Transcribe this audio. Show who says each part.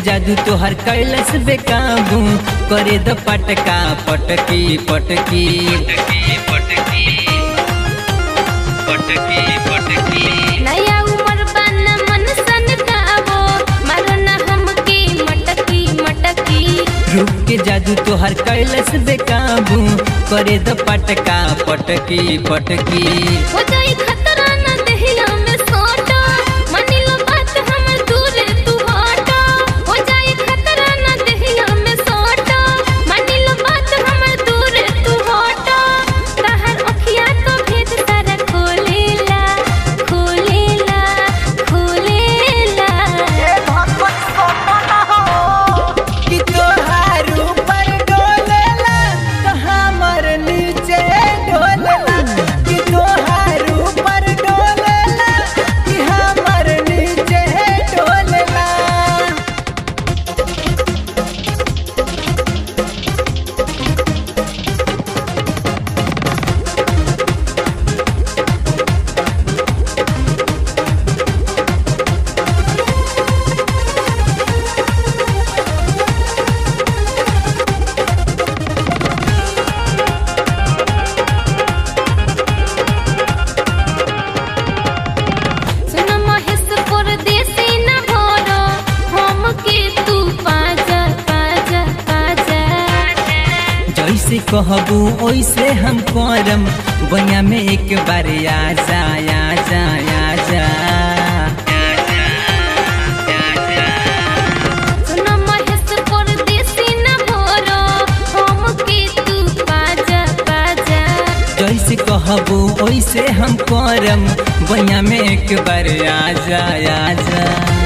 Speaker 1: जादू तोहर कैलस बेकाबू करे द पटका पटकी पटकी
Speaker 2: नया उमर बन मन सन गावो मरना हमके मटकी मटकी
Speaker 1: रूप के जादू तोहर कैलस बेकाबू करे द पटका पटकी पटकी
Speaker 2: हो जाई खतरा न देहिया में सोटा मनिलो बात हमर दूरे तू हटा हो जाई खतरा न देहिया में सोटा मनिलो बात हमर दूरे तू हटा तहर अखिया तो भेद सारा खोलेला खोलेला खोलेला
Speaker 1: कि तोहार ऊपर डोलेला तो हमर नीचे डोलेला कि तोहार ऊपर डोलेला कि हमर नीचे डोलेला
Speaker 2: सुन महेश परदेसी न भरो हमके तू पाजा पाजा पाजा
Speaker 1: जैसे कहबू ओइसे हम करम बनिया में एक बार आ जा आ जा आ जा
Speaker 2: सुन महेश परदेसी न भरो हमके तू पाजा पाजा
Speaker 1: जैसे कहबू ओइसे हम करम बनिया में एक बार आ जा आ जा